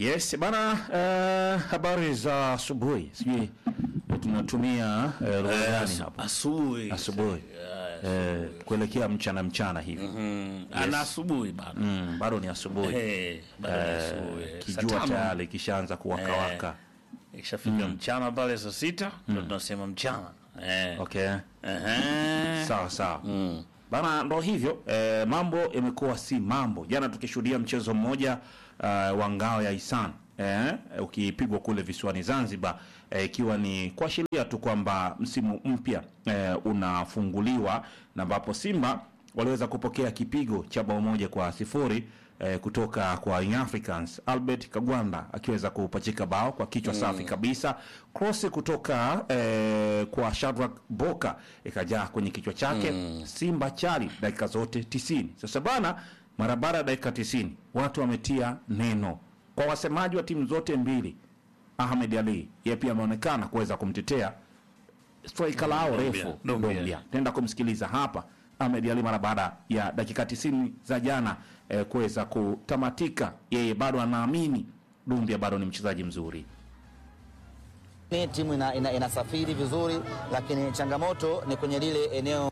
Yes bana, uh, habari za asubuhi. Sijui tunatumia uh, lugha gani hapa? asubuhi Asubuhi. Eh, kuelekea mchana mchana hivi. Mm, ana asubuhi bado Mm, bado ni asubuhi. Eh, bado ni Eh, asubuhi. Saa kijua tano, tayari kishaanza kuwaka waka. ikishafika mchana pale saa sita ndo tunasema mchana Eh. Okay. Ehe. Sawa sawa. Mm. Bana, ndo hivyo eh, mambo yamekuwa si mambo. Jana tukishuhudia mchezo mmoja uh, wa ngao ya Isan eh, ukipigwa kule visiwani Zanzibar eh, ikiwa ni kuashiria tu kwamba msimu mpya eh, unafunguliwa na ambapo Simba waliweza kupokea kipigo cha bao moja kwa sifuri eh, kutoka kwa Young Africans. Albert Kagwanda akiweza kupachika bao kwa kichwa safi kabisa, cross kutoka eh, kwa Shadrack Boka ikajaa kwenye kichwa chake. Simba chali dakika zote 90. Sasa bana, mara baada ya dakika 90 watu wametia neno kwa wasemaji wa timu zote mbili. Ahmed Ali yeye pia ameonekana kuweza kumtetea striker lao Ndombia, refu Ndombia. Ndombia. Tenda kumsikiliza hapa Ahmed Ali mara baada ya dakika 90 za jana eh, kuweza kutamatika. Yeye bado anaamini Dumbia bado ni mchezaji mzuri. Ni timu ina, ina, inasafiri vizuri, lakini changamoto ni kwenye lile eneo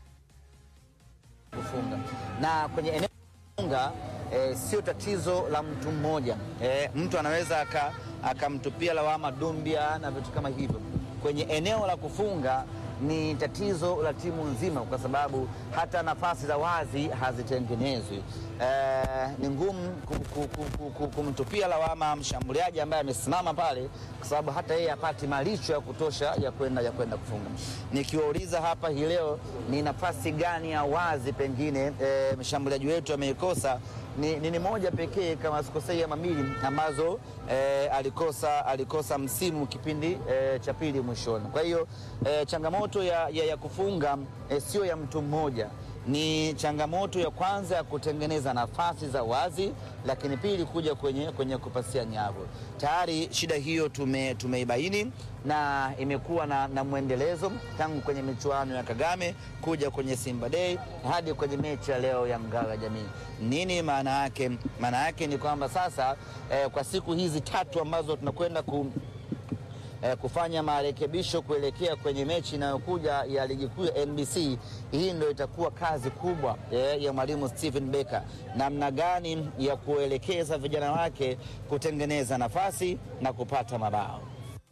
kufunga, na kwenye eneo kufunga eh, sio tatizo la mtu mmoja eh, mtu anaweza aka- akamtupia lawama Dumbia na vitu kama hivyo. Kwenye eneo la kufunga ni tatizo la timu nzima, kwa sababu hata nafasi za wazi hazitengenezwi. Eh, ni ngumu ku- ku- ku- ku- ku- kumtupia lawama mshambuliaji ambaye amesimama pale, kwa sababu hata yeye hapati malisho ya kutosha ya kwenda ya kwenda kufunga. Nikiwauliza hapa hii leo ni nafasi gani ya wazi pengine eh, mshambuliaji wetu ameikosa ni, ni, ni moja pekee kama sikosei ama mbili ambazo eh, alikosa alikosa msimu kipindi eh, cha pili mwishoni. Kwa hiyo eh, changamoto ya, ya, ya kufunga eh, sio ya mtu mmoja, ni changamoto ya kwanza ya kutengeneza nafasi za wazi, lakini pili kuja kwenye, kwenye kupasia nyavu. Tayari shida hiyo tume, tumeibaini na imekuwa na, na mwendelezo tangu kwenye michuano ya Kagame kuja kwenye Simba Day hadi kwenye mechi ya leo ya Ngao ya Jamii. Nini maana yake? Maana yake ni kwamba sasa eh, kwa siku hizi tatu ambazo tunakwenda ku, eh, kufanya marekebisho kuelekea kwenye mechi inayokuja ya ligi kuu ya NBC. Hii ndio itakuwa kazi kubwa eh, ya mwalimu Stephen Becker, namna gani ya kuelekeza vijana wake kutengeneza nafasi na kupata mabao.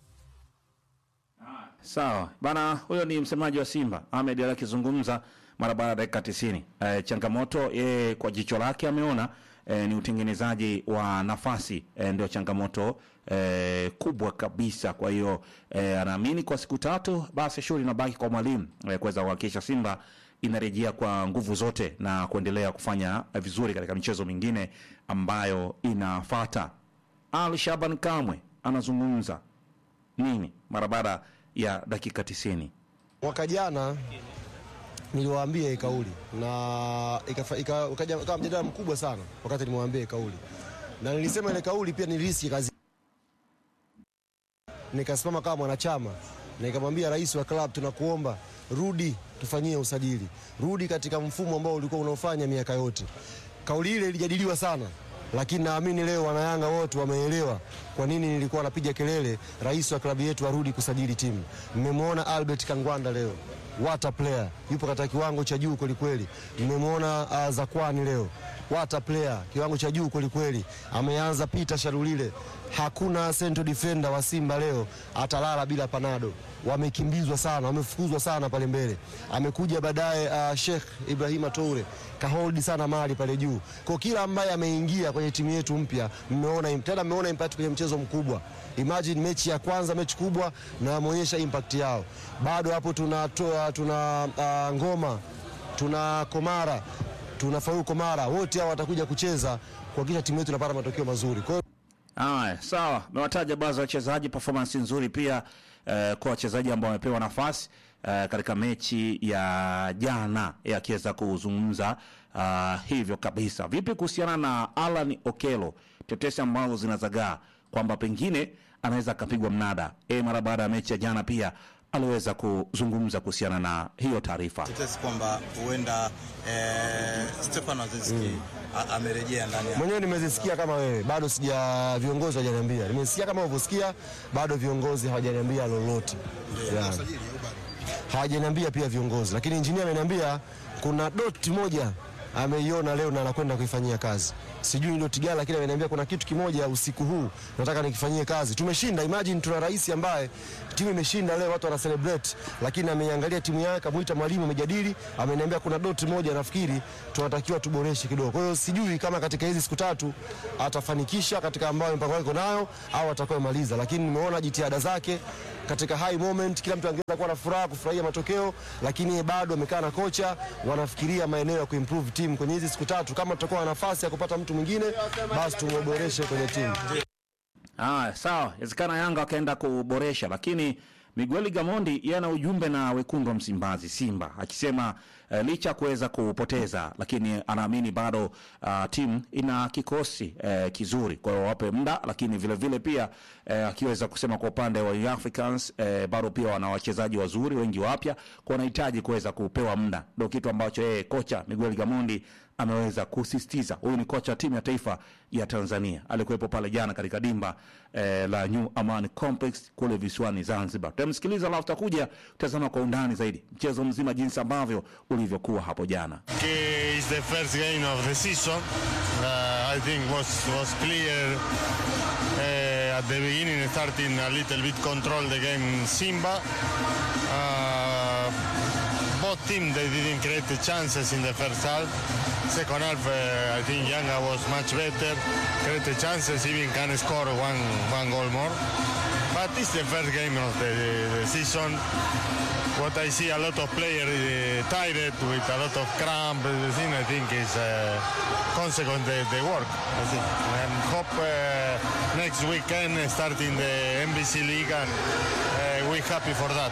Sawa bana, huyo ni msemaji wa Simba Ahmed Ali akizungumza mara baada ya dakika 90. E, changamoto yeye kwa jicho lake ameona e, ni utengenezaji wa nafasi e, ndio changamoto e, kubwa kabisa. Kwa hiyo e, anaamini kwa siku tatu basi shughuli inabaki kwa mwalimu e, kuweza kuhakikisha Simba inarejea kwa nguvu zote na kuendelea kufanya vizuri katika michezo mingine ambayo inafata. Ali Shaban Kamwe anazungumza nini mara baada ya dakika 90. Mwaka jana niliwaambia hii kauli na ikafa- ika- ukaja ukawa mjadala mkubwa sana wakati nimewaambia hii kauli, na nilisema ile kauli pia niliriski kazi, nikasimama kama mwanachama na nikamwambia rais wa klabu, tunakuomba rudi tufanyie usajili, rudi katika mfumo ambao ulikuwa unaofanya miaka yote. Kauli ile ilijadiliwa sana, lakini naamini leo wanayanga wote wameelewa kwa nini nilikuwa napiga kelele rais wa klabu yetu arudi kusajili timu. Mmemwona Albert Kangwanda leo, what a player, yupo katika kiwango cha juu kwelikweli. Mmemwona uh, Zakwani leo, what a player, kiwango cha juu kwelikweli. Ameanza Peter Sharulile, hakuna central defender wa Simba leo atalala bila panado wamekimbizwa sana, wamefukuzwa sana pale mbele. Amekuja baadaye uh, Sheikh Ibrahima Toure kaholdi sana mali pale juu. Kwa kila ambaye ameingia kwenye timu yetu mpya, mmeona im- tena, mmeona impact kwenye mchezo mkubwa. Imagine mechi ya kwanza, mechi kubwa, na wameonyesha impact yao. Bado hapo tunatoa tuna uh, ngoma, tuna Komara, tuna Faru Komara, wote hao watakuja kucheza kuhakikisha timu yetu inapata matokeo mazuri. Kwa hiyo Haya, sawa, mewataja baadhi ya wachezaji, performance nzuri pia eh, kwa wachezaji ambao wamepewa nafasi eh, katika mechi ya jana eh, akiweza kuzungumza uh, hivyo kabisa. Vipi kuhusiana na Alan Okelo, tetesi ambazo zinazagaa kwamba pengine anaweza akapigwa mnada e, mara baada ya mechi ya jana pia aliweza kuzungumza kuhusiana na hiyo taarifa. tetesi kwamba huenda eh, Stefano Aziski a- amerejea ndani ya Mwenyewe nimezisikia kama wewe, bado sija viongozi hawajaniambia. Nimesikia kama ulivyosikia, bado viongozi hawajaniambia lolote. Yeah. Hawajaniambia pia viongozi, lakini injinia ameniambia kuna doti moja ameiona leo na anakwenda kuifanyia kazi. Sijui ni doti gani, lakini ameniambia kuna kitu kimoja usiku huu nataka nikifanyie kazi. Tumeshinda, imagine tuna rais ambaye timu imeshinda leo, watu wana celebrate, lakini ameiangalia timu yake, kamuita mwalimu, amejadili, ameniambia kuna doti moja nafikiri tunatakiwa tuboreshe kidogo. Kwa hiyo sijui kama katika hizi siku tatu atafanikisha katika ambayo mpango wake nayo au atakayomaliza, lakini nimeona jitihada zake katika high moment, kila mtu angeweza kuwa na furaha kufurahia matokeo, lakini yeye bado amekaa na kocha, wanafikiria maeneo ya kuimprove timu kwenye hizi siku tatu. Kama tutakuwa na nafasi ya kupata mtu mwingine, basi tumboreshe kwenye timu. Ah, sawa, inawezekana Yanga wakaenda kuboresha, lakini Miguel Gamondi yeye ana ujumbe na wekundu wa Msimbazi Simba akisema eh, licha ya kuweza kupoteza, lakini anaamini bado ah, timu ina kikosi eh, kizuri, kwa hiyo wape muda, lakini vile vile pia eh, akiweza kusema kwa upande wa Young Africans eh, bado pia wana wachezaji wazuri wengi wapya, kwa wanahitaji kuweza kupewa muda, ndio kitu ambacho yeye kocha Miguel Gamondi ameweza kusisitiza. Huyu ni kocha wa timu ya taifa ya Tanzania, alikuwepo pale jana katika dimba eh, la New Amaan Complex kule visiwani Zanzibar. Tutamsikiliza alafu tutakuja kutazama kwa undani zaidi mchezo mzima jinsi ambavyo ulivyokuwa hapo jana. Okay, it's the first game of the season. Uh, I think was was clear uh, at the beginning, starting a little bit control the game Simba. Uh, both teams they didn't create the chances in the first half. Second half, uh, I think Yanga was much better, created chances, even can score one one goal more. But it's the first game of the, the season what I see a lot of players uh, tired with a lot of cramp. The thing I think is uh, consequent the, the work. I think and hope uh, next weekend uh, starting the NBC League and uh, we happy for that.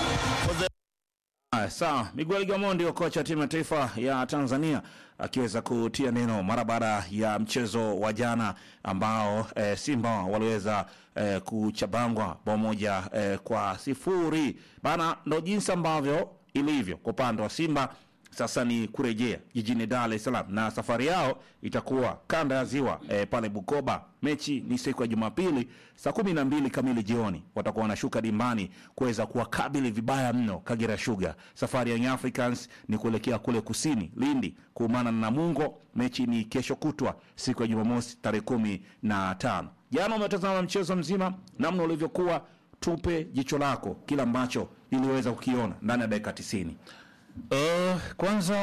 Haya, sawa. Miguel Gamondi ndio kocha wa timu ya taifa ya Tanzania akiweza kutia neno mara baada ya mchezo wa jana ambao eh, Simba waliweza eh, kuchabangwa bao moja eh, kwa sifuri bana. Ndo jinsi ambavyo ilivyo kwa upande wa Simba. Sasa ni kurejea jijini Dar es Salaam na safari yao itakuwa kanda ya ziwa eh, pale Bukoba. Mechi ni siku ya Jumapili saa kumi na mbili kamili jioni, watakuwa wanashuka dimbani kuweza kuwakabili vibaya mno Kagera Sugar. Safari ya Young Africans ni kuelekea kule kusini Lindi kuumana na Namungo. Mechi ni kesho kutwa siku ya Jumamosi tarehe kumi na tano. Jana umetazama mchezo mzima namna ulivyokuwa, tupe jicho lako kile ambacho iliweza kukiona ndani ya dakika tisini. Uh, kwanza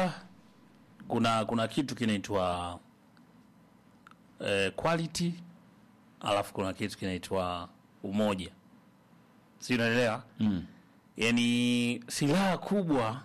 kuna kuna kitu kinaitwa eh, quality alafu kuna kitu kinaitwa umoja, si unaelewa? mm. Yani silaha kubwa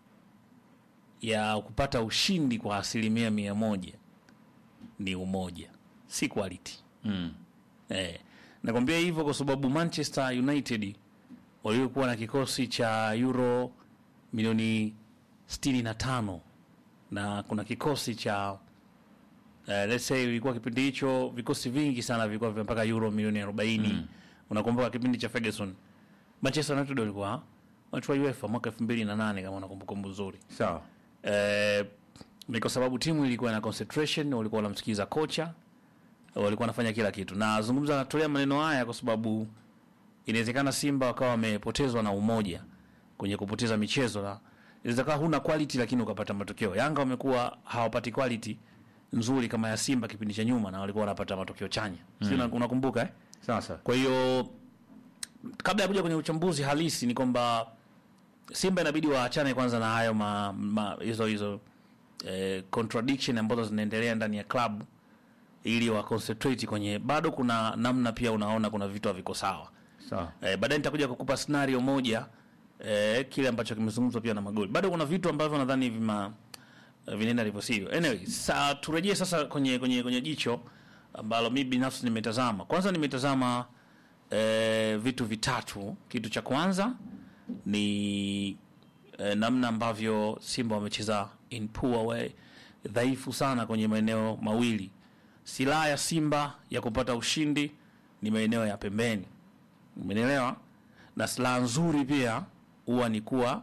ya kupata ushindi kwa asilimia mia moja ni umoja, si quality Mm. Eh, nakwambia hivyo kwa sababu Manchester United waliokuwa na kikosi cha euro milioni 65 na kuna kikosi cha eh, let's say ilikuwa kipindi hicho vikosi vingi sana vilikuwa vya mpaka euro milioni 40. Unakumbuka kipindi cha Ferguson Manchester United walikuwa wachukua UEFA mwaka 2008 kama unakumbuka nzuri. Sawa. Eh, ni kwa sababu timu ilikuwa na concentration, walikuwa wanamsikiza kocha, walikuwa wanafanya kila kitu. Na zungumza natolea maneno haya kwa sababu inawezekana Simba wakawa wamepotezwa na umoja kwenye kupoteza michezo, na inawezekana huna quality lakini ukapata matokeo. Yanga wamekuwa hawapati quality nzuri kama ya Simba kipindi cha nyuma, na walikuwa wanapata matokeo chanya, mm. Sio, unakumbuka eh? Sasa Kwa hiyo kabla ya kuja kwenye uchambuzi halisi ni kwamba Simba inabidi waachane kwanza na hayo ma, ma, hizo hizo eh, contradiction ambazo zinaendelea ndani ya club ili wa concentrate kwenye, bado kuna namna pia unaona kuna vitu haviko sawa. sawa. Eh, baadaye nitakuja kukupa scenario moja eh, kile ambacho kimezungumzwa pia na magoli. Bado kuna vitu ambavyo nadhani vima eh, vinaenda ndivyo sivyo. Anyway, sa turejee sasa kwenye kwenye kwenye jicho ambalo mimi binafsi nimetazama. Kwanza nimetazama eh, vitu vitatu. Kitu cha kwanza ni eh, namna ambavyo Simba wamecheza in poor way, dhaifu sana kwenye maeneo mawili. Silaha ya Simba ya kupata ushindi ni maeneo ya pembeni, umenielewa? na silaha nzuri pia huwa ni kuwa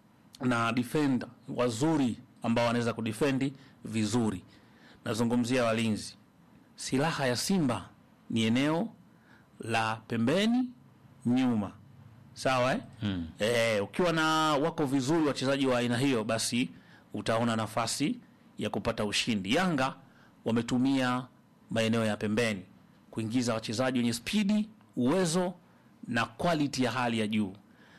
na defender wazuri ambao wanaweza kudefendi vizuri. Nazungumzia walinzi. Silaha ya Simba ni eneo la pembeni nyuma, sawa eh? Mm. Eh, ukiwa na wako vizuri wachezaji wa aina hiyo, basi utaona nafasi ya kupata ushindi. Yanga wametumia maeneo ya pembeni kuingiza wachezaji wenye spidi, uwezo na quality ya hali ya juu.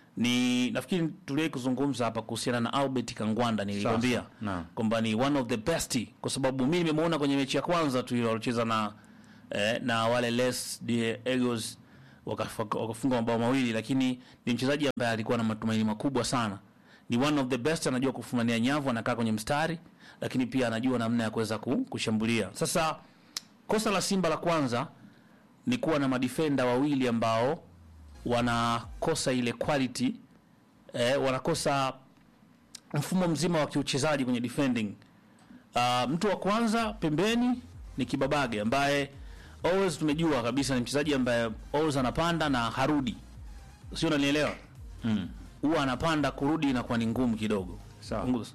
Ni nafikiri tuliwahi kuzungumza hapa kuhusiana na Albert Kangwanda, nilikwambia naam. kwamba ni one of the best, kwa sababu mimi nimemuona kwenye mechi ya kwanza tu ile walicheza na eh, na wale Les de Eagles wakafa- wakafunga mabao mawili, lakini ni mchezaji ambaye alikuwa na matumaini makubwa sana. Ni one of the best, anajua kufumania nyavu, anakaa kwenye mstari, lakini pia anajua namna ya kuweza ku- kushambulia. Sasa kosa la Simba la kwanza ni kuwa na madifenda wawili ambao wanakosa ile quality eh, wanakosa mfumo mzima wa kiuchezaji kwenye defending. Uh, mtu wa kwanza pembeni ni Kibabage ambaye always tumejua kabisa ni mchezaji ambaye always anapanda na harudi, sio, unanielewa? Huwa anapanda kurudi inakuwa ni ngumu kidogo. Sawa. Punguza.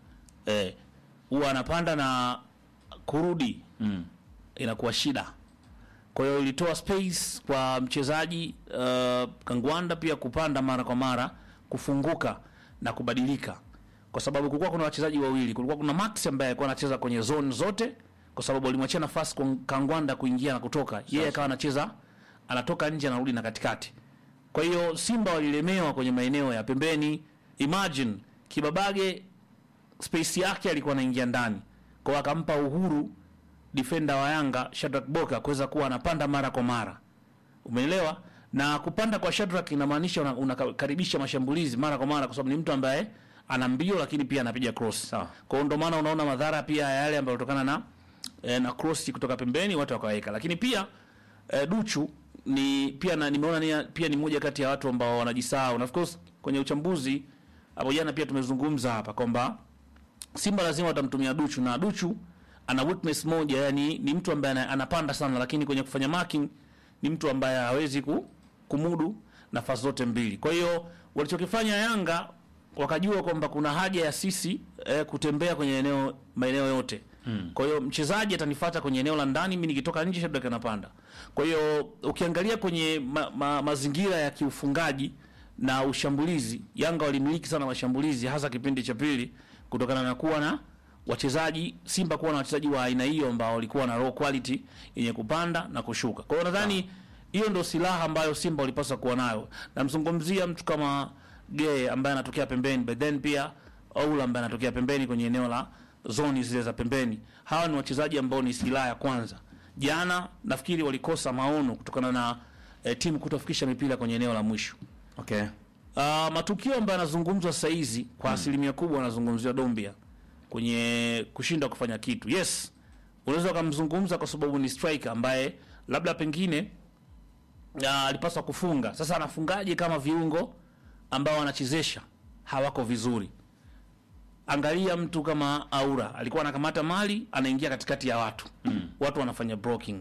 Eh, huwa anapanda na kurudi inakuwa shida. Kwa hiyo ilitoa space kwa mchezaji uh, Kangwanda pia kupanda mara kwa mara, kufunguka na kubadilika, kwa sababu kulikuwa kuna wachezaji wawili. Kulikuwa kuna Max ambaye alikuwa anacheza kwenye zone zote, kwa sababu alimwachia nafasi kwa Kangwanda kuingia na kutoka, yeye akawa anacheza anatoka nje anarudi na katikati. Kwa hiyo Simba walilemewa kwenye maeneo ya pembeni. Imagine Kibabage space yake alikuwa anaingia ndani, kwa hiyo akampa uhuru defender wa Yanga Shadrack Boka kuweza kuwa anapanda mara kwa mara, umeelewa? Na kupanda kwa Shadrack inamaanisha una- unakaribisha mashambulizi mara kwa mara, kwa sababu ni mtu ambaye ana mbio, lakini pia anapiga cross. Sawa. Kwa hiyo ndio maana unaona madhara pia ya yale ambayo kutokana na eh, na cross kutoka pembeni watu wakaweka, lakini pia eh, Duchu ni pia na, nimeona ni, pia ni moja kati ya watu ambao wanajisahau, na of course kwenye uchambuzi hapo jana pia tumezungumza hapa kwamba Simba lazima watamtumia Duchu na Duchu ana weakness moja, yani ni mtu ambaye ana- anapanda sana, lakini kwenye kufanya marking ni mtu ambaye hawezi ku, kumudu nafasi zote mbili. Kwa hiyo walichokifanya Yanga wakajua kwamba kuna haja ya sisi eh, kutembea kwenye eneo maeneo yote hmm. Kwa hiyo mchezaji atanifuata kwenye eneo la ndani, mimi nikitoka nje Shadrack anapanda. Kwa hiyo ukiangalia kwenye ma, ma, mazingira ya kiufungaji na ushambulizi, Yanga walimiliki sana mashambulizi, hasa kipindi cha pili, kutokana na kuwa na wachezaji Simba kuwa na wachezaji wa aina hiyo ambao walikuwa na raw quality yenye kupanda na kushuka. Kwa hiyo nadhani hiyo ndio silaha ambayo Simba walipaswa kuwa nayo. Namzungumzia mtu kama Gay ambaye anatokea pembeni, but then pia Oula ambaye anatokea pembeni kwenye eneo la zoni zile za pembeni. Hawa ni wachezaji ambao ni silaha ya kwanza. Jana nafikiri walikosa maono kutokana na eh, timu kutofikisha mipira kwenye eneo la mwisho. Okay. Uh, matukio ambayo yanazungumzwa sasa hizi kwa asilimia kubwa yanazungumziwa Dombia kwenye kushindwa kufanya kitu. Yes, unaweza ukamzungumza kwa sababu ni striker ambaye labda pengine uh, alipaswa kufunga. Sasa anafungaje kama viungo ambao wanachezesha hawako vizuri? Angalia mtu kama Aura alikuwa anakamata mali, anaingia katikati ya watu mm. watu wanafanya blocking.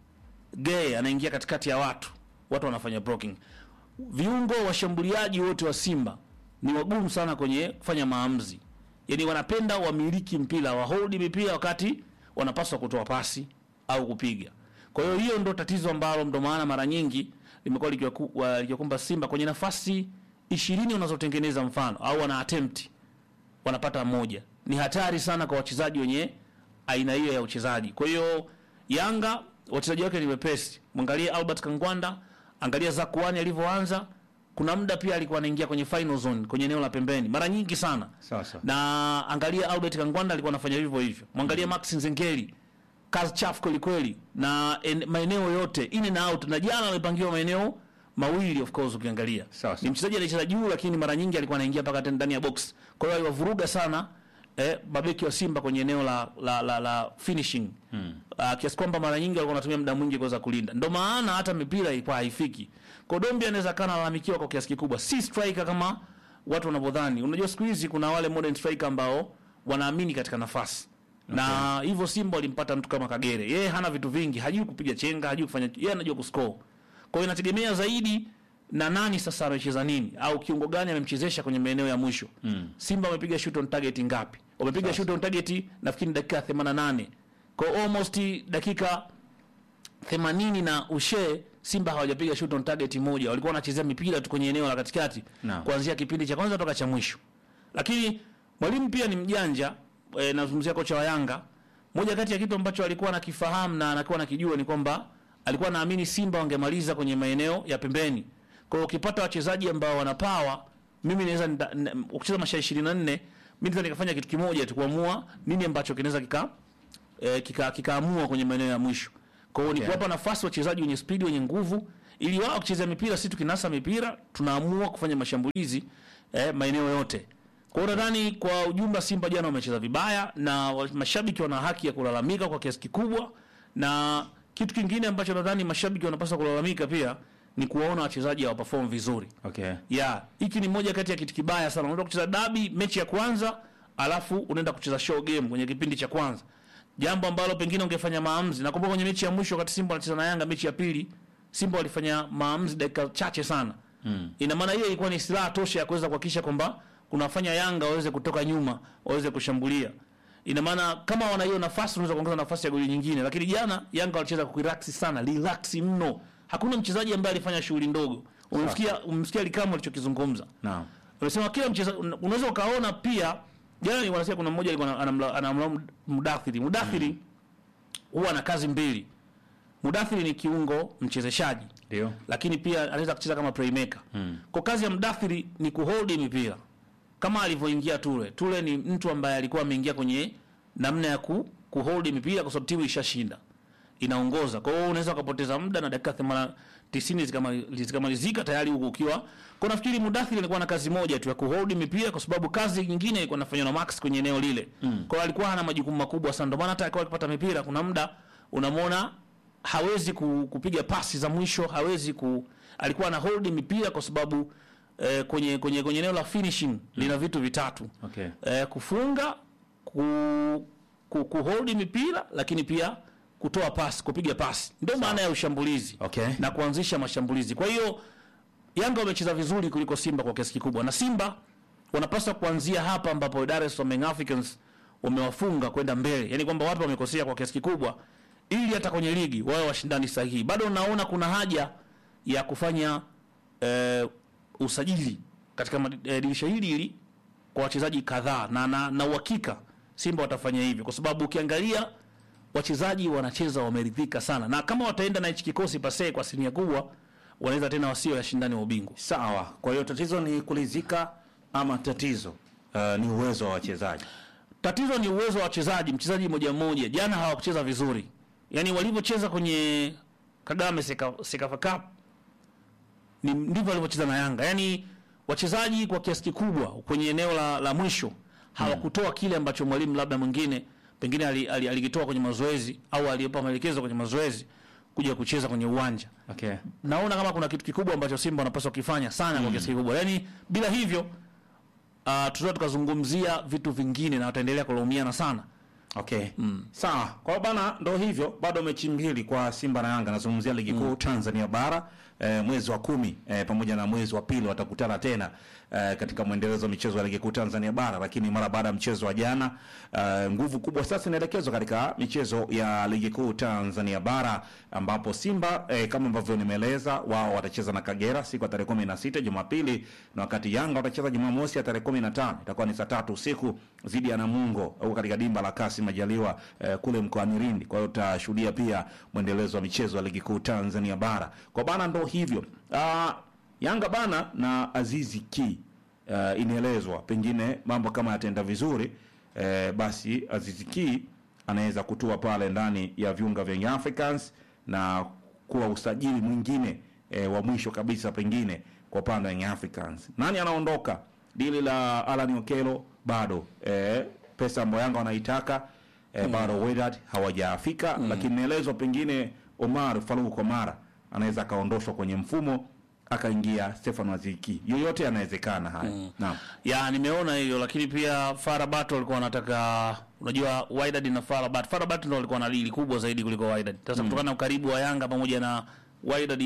Gay anaingia katikati ya watu, watu wanafanya blocking. Viungo washambuliaji wote wa Simba ni wagumu sana kwenye kufanya maamuzi, yaani wanapenda wamiliki mpira, waholdi mipira wakati wanapaswa kutoa pasi au kupiga. Kwa hiyo hiyo ndo tatizo ambalo ndo maana mara nyingi limekuwa likiwaku- wa- likiwakumba Simba kwenye nafasi ishirini wanazotengeneza mfano au wana attempt wanapata moja. Ni hatari sana kwa wachezaji wenye aina hiyo ya uchezaji. Kwa hiyo Yanga wachezaji wake ni wepesi. Mwangalie Albert Kangwanda, angalia Zakuani alivyoanza. Kuna muda pia alikuwa anaingia kwenye final zone kwenye eneo la pembeni mara nyingi sana. Sawa sawa. Na angalia Albert Kangwanda alikuwa anafanya hivyo hivyo. Mwangalie Max Nzengeli kazi chafu kweli kweli, na en, maeneo yote in and out, na jana amepangiwa maeneo mawili of course. Ukiangalia Sawa, sawa. ni mchezaji anayecheza juu, lakini mara nyingi alikuwa anaingia mpaka tena ndani ya box. Kwa hiyo aliwavuruga sana eh, mabeki wa Simba kwenye eneo la la, la, la finishing hmm. Uh, kiasi kwamba mara nyingi walikuwa wanatumia muda mwingi kuweza kulinda, ndio maana hata mipira ilikuwa haifiki. Kwa hiyo Dombi anaweza kana alalamikiwa kwa kiasi kikubwa, si striker kama watu wanavyodhani. Unajua siku hizi kuna wale modern striker ambao wanaamini katika nafasi na hivyo Simba walimpata mtu kama Kagere, yeye hana vitu vingi, hajui kupiga chenga, hajui kufanya, yeye anajua kuscore. Kwa hiyo inategemea zaidi na nani sasa amecheza nini au kiungo gani amemchezesha kwenye maeneo ya mwisho mm. Simba wamepiga shoot on target ngapi? Wamepiga shoot on target nafikiri dakika 88 kwa almost dakika 80 na ushe Simba hawajapiga shoot on target moja, walikuwa wanachezea mipira tu kwenye eneo la katikati Naam. kuanzia kipindi cha kwanza toka cha mwisho. Lakini mwalimu pia ni mjanja e, nazungumzia kocha wa Yanga. Moja kati ya kitu ambacho alikuwa anakifahamu na anakuwa anakijua ni kwamba alikuwa anaamini Simba wangemaliza kwenye maeneo ya pembeni. Kwa hiyo ukipata wachezaji ambao wana power, mimi naweza nita- n- ukicheza masaa 24 mimi naweza nikafanya kitu kimoja tu kuamua nini ambacho kinaweza kika eh, kika kikaamua kwenye maeneo ya mwisho. Kwa hiyo ni Okay. kuwapa nafasi wachezaji wenye spidi wenye nguvu ili wao kucheza mipira, sisi tukinasa mipira tunaamua kufanya mashambulizi eh, maeneo yote. Kwa hiyo nadhani kwa ujumla Simba jana wamecheza vibaya na wa- mashabiki wana haki ya kulalamika kwa kiasi kikubwa, na kitu kingine ambacho nadhani mashabiki wanapaswa kulalamika pia ni kuwaona wachezaji hawaperform vizuri. Okay. Ya, hiki ni moja kati ya kitu kibaya sana. Unaenda kucheza dabi mechi ya kwanza, alafu unaenda kucheza show game kwenye kipindi cha kwanza. Jambo ambalo pengine ungefanya maamuzi. Nakumbuka kwenye mechi ya mwisho wakati Simba wanacheza na Yanga mechi ya pili, Simba walifanya maamuzi dakika chache sana. Mm. Ina maana hiyo ilikuwa ni silaha tosha ya kuweza kuhakikisha kwamba kunafanya Yanga waweze kutoka nyuma, waweze kushambulia. Ina maana kama wana hiyo nafasi unaweza kuongeza nafasi ya goli nyingine, lakini jana Yanga walicheza kwa relax sana, relax mno. Hakuna mchezaji ambaye alifanya shughuli ndogo. Umemsikia umemsikia Likamo alichokizungumza. Naam. Amesema kila mchezaji unaweza ukaona pia jana ni wanasema kuna mmoja alikuwa anamla- anamlaumu Mudathiri. Mudathiri huwa ana kazi mbili. Mudathiri ni kiungo mchezeshaji. Ndio. Lakini pia anaweza kucheza kama playmaker. Kwa kazi ya Mudathiri ni kuhold mipira. Kama alivyoingia Ture. Ture ni mtu ambaye alikuwa ameingia kwenye namna ya ku, kuhold mipira kwa sababu timu ishashinda. Inaongoza. Kwa hiyo unaweza ukapoteza muda na dakika 80 90 zikamali- zikamalizika tayari huko ukiwa. Kwa nafikiri Mudathiri alikuwa na kazi moja tu ya kuhold mipira kwa sababu kazi nyingine ilikuwa inafanywa na Max kwenye eneo lile. Kwa hiyo alikuwa hana majukumu makubwa sana. Ndio maana hata akiwa akipata mipira kuna muda unamwona hawezi ku, kupiga pasi za mwisho, hawezi ku alikuwa ana hold mipira kwa sababu eh, kwenye kwenye kwenye eneo la finishing lina vitu vitatu. Okay. Eh, kufunga, ku, ku, ku hold mipira lakini pia kutoa pasi, kupiga pasi. Ndio maana ya ushambulizi Okay. na kuanzisha mashambulizi. Kwa hiyo Yanga wamecheza vizuri kuliko Simba kwa kiasi kikubwa, na Simba wanapaswa kuanzia hapa ambapo Dar es Salaam Young Africans wamewafunga kwenda mbele, yaani kwamba wapi wamekosea kwa kiasi kikubwa, ili hata kwenye ligi wawe washindani sahihi. Bado naona kuna haja ya kufanya eh, usajili katika madi- eh, dirisha hili hili kwa wachezaji kadhaa, na na na uhakika Simba watafanya hivyo, kwa sababu ukiangalia wachezaji wanacheza wameridhika sana, na kama wataenda na hichi kikosi pasee kwa asilimia kubwa, wanaweza tena wasio yashindani wa ubingwa. Sawa. Kwa hiyo tatizo ni kulizika ama tatizo uh, ni uwezo wa wachezaji. Tatizo ni uwezo wa wachezaji, mchezaji mmoja mmoja. Jana hawakucheza vizuri, yaani walivyocheza kwenye Kagame Seka- Sekafa Cup ni ndivyo walivyocheza na Yanga. Yaani wachezaji kwa kiasi kikubwa kwenye eneo la, la mwisho hawakutoa kile ambacho mwalimu labda mwingine pengine alikitoa ali, ali alikitoa kwenye mazoezi au aliyepa maelekezo kwenye mazoezi kuja kucheza kwenye uwanja. Okay. Naona kama kuna kitu kikubwa ambacho Simba wanapaswa kukifanya sana kwa kiasi kikubwa. Yaani bila hivyo uh, tutaweza tukazungumzia vitu vingine na wataendelea kulaumiana sana. Okay. Sawa. Kwa hiyo bana ndo hivyo bado mechi mbili kwa Simba na Yanga nazungumzia ligi kuu Tanzania bara eh, mwezi wa kumi eh, pamoja na mwezi wa pili watakutana tena eh, katika mwendelezo wa michezo ya ligi kuu Tanzania bara, lakini mara baada ya mchezo wa jana eh, nguvu kubwa sasa inaelekezwa katika michezo ya ligi kuu Tanzania bara ambapo Simba eh, kama ambavyo nimeeleza wao watacheza na Kagera siku ya tarehe 16 Jumapili, na wakati Yanga watacheza Jumamosi ya tarehe 15 itakuwa ni saa tatu usiku dhidi ya Namungo au katika dimba la Kasi Majaliwa eh, kule mkoani Lindi. Kwa hiyo utashuhudia pia mwendelezo wa michezo ya ligi kuu Tanzania bara. Kwa bana ndo hivyo. Ah, Yanga bana na Azizi Ki uh, inaelezwa pengine mambo kama yataenda vizuri eh, basi Azizi Ki anaweza kutua pale ndani ya viunga vya Young Africans na kuwa usajili mwingine eh, wa mwisho kabisa pengine kwa upande wa Young Africans. Nani anaondoka? Dili la Alan Okelo bado eh, pesa ambayo Yanga wanaitaka eh, bado Wydad hawajafika, lakini inaelezwa pengine Omar Faruk Omar anaweza akaondoshwa kwenye mfumo akaingia Stefan Waziki. Yoyote yanawezekana haya. Naam. ya nimeona hiyo lakini pia Farabat walikuwa wanataka unajua Wydad na Farabat Farabat ndio walikuwa na dili kubwa zaidi kuliko Wydad sasa kutokana na ukaribu wa Yanga pamoja na Wydad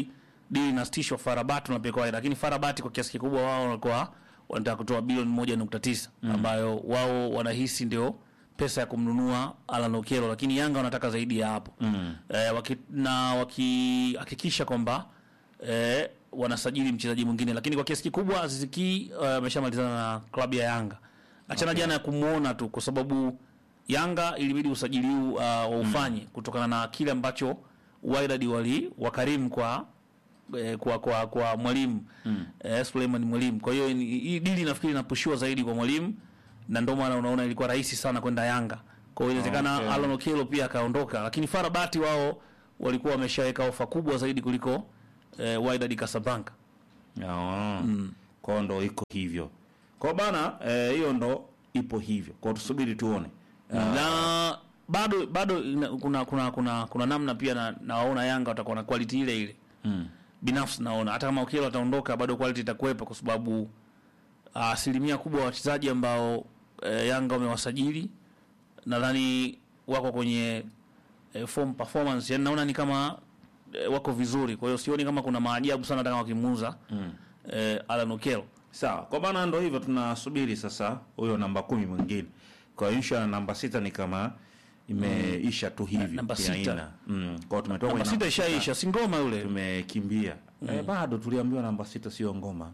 dili inasitishwa Farabati unapelekwa Wydad, lakini Farabati kwa kiasi kikubwa wao walikuwa wanataka kutoa bilioni moja nukta tisa ambayo wao wanahisi ndio pesa ya kumnunua Alan Okello, lakini Yanga wanataka zaidi ya hapo mm. eh, waki, na wakihakikisha kwamba eh, wanasajili mchezaji mwingine, lakini kwa kiasi kikubwa Aziz Ki eh, ameshamalizana na klabu ya Yanga. Achana jana ya kumuona tu, kwa sababu Yanga ilibidi usajili huu uh, waufanye kutokana na kile ambacho Wydad wali wakarimu kwa eh, kwa kwa, kwa mwalimu mm. eh, Suleiman Mwalimu. Kwa hiyo ni- hii dili nafikiri inapushiwa zaidi kwa mwalimu, na ndio maana unaona ilikuwa rahisi sana kwenda Yanga. Kwa hiyo inawezekana Okay. Alan Okello pia akaondoka, lakini Farabati wao walikuwa wameshaweka ofa kubwa zaidi kuliko eh, Wydad Casablanca. Ah, kwao ndo iko hivyo kwao bana eh, hiyo ndo ipo hivyo kwao tusubiri tuone na bado bado ina, kuna, kuna kuna kuna namna pia na, nawaona Yanga watakuwa na quality ile ile mm. binafsi naona hata kama Okello ataondoka bado quality itakuwepo kwa sababu ah, asilimia kubwa ya wachezaji ambao eh, Yanga wamewasajili nadhani wako kwenye eh, form performance yani naona ni kama eh, wako vizuri kwa hiyo sioni kama kuna maajabu sana hata kama wakimuuza mm. eh, Alan Okello sawa kwa bana ndo hivyo tunasubiri sasa huyo namba kumi mwingine kwa hiyo insha namba sita ni kama imeisha tu hivi Namba kiaina. sita. mm. kwao tumetoka namba kwenye sita ishaisha si ngoma yule tumekimbia eh, bado tuliambiwa namba sita sio ngoma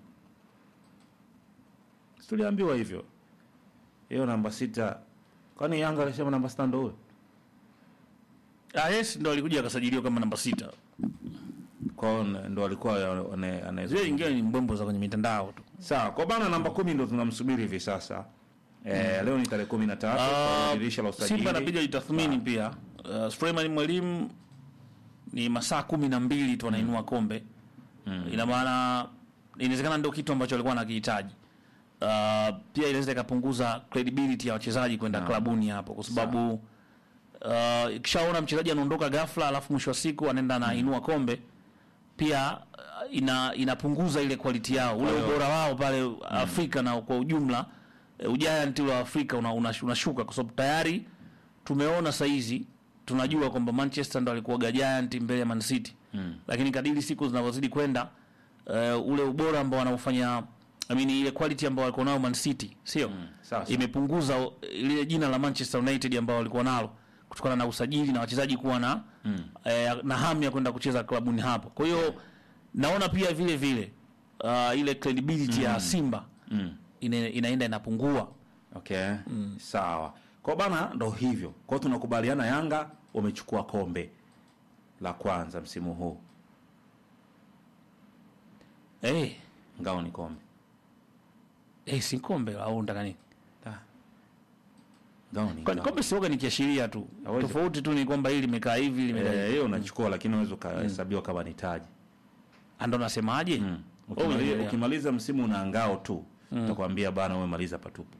Si tuliambiwa hivyo hiyo namba sita kwani yanga alisema namba sita ndo huyo ah, yes ndo alikuja akasajiliwa kama namba sita kwao ndo alikuwa ane- ane- zile nyingine ni mbwembo za kwenye mitandao tu sawa kwa bana namba kumi ndo tunamsubiri hivi sasa eh, leo ni tarehe kumi na tatu kwa dirisha la usajili Simba inabidi ajitathmini pia. Uh, Suleiman Mwalimu ni masaa kumi na mbili tu anainua kombe ina maana inawezekana ndio kitu ambacho alikuwa anakihitaji. Uh, pia inaweza ikapunguza credibility ya wachezaji kwenda klabuni hapo, kwa sababu uh, ikishaona mchezaji anaondoka ghafla, alafu mwisho wa siku anaenda anainua kombe pia uh, ina inapunguza ile quality yao ule ubora wao pale Afrika na kwa ujumla eh, ugiant ule wa Afrika una- una- unashuka kwa sababu tayari tumeona saizi tunajua kwamba Manchester ndo alikuwa giant mbele ya Man City mm. lakini kadiri siku zinavyozidi kwenda uh, ule ubora ambao wanaofanya I mean, ile quality ambao walikuwa nayo Man City sio sawa, sawa. imepunguza uh, lile jina la Manchester United ambao walikuwa nalo kutokana na usajili na wachezaji kuwa na mm. eh, na hamu ya kwenda kucheza klabuni hapo. Kwa hiyo naona pia vile vile uh, ile credibility ya Simba mm. ina, inaenda inapungua. okay sawa kwa bana ndo hivyo kwao tunakubaliana yanga wamechukua kombe la kwanza msimu huu Eh, ngao ni kombe eh, si kombe au ndaka nini? ngao ni Kwani ngao. kombe sioga ni kiashiria tu. Hawezi- Tofauti tu ni kwamba hili limekaa hivi limekaa Eh, hivi. hiyo unachukua lakini unaweza ukahesabiwa kama ni taji Ah, Ndo nasemaje? mm. Oh, ukimaliza, yeah. ukimaliza msimu una ngao tu utakwambia bana umemaliza patupu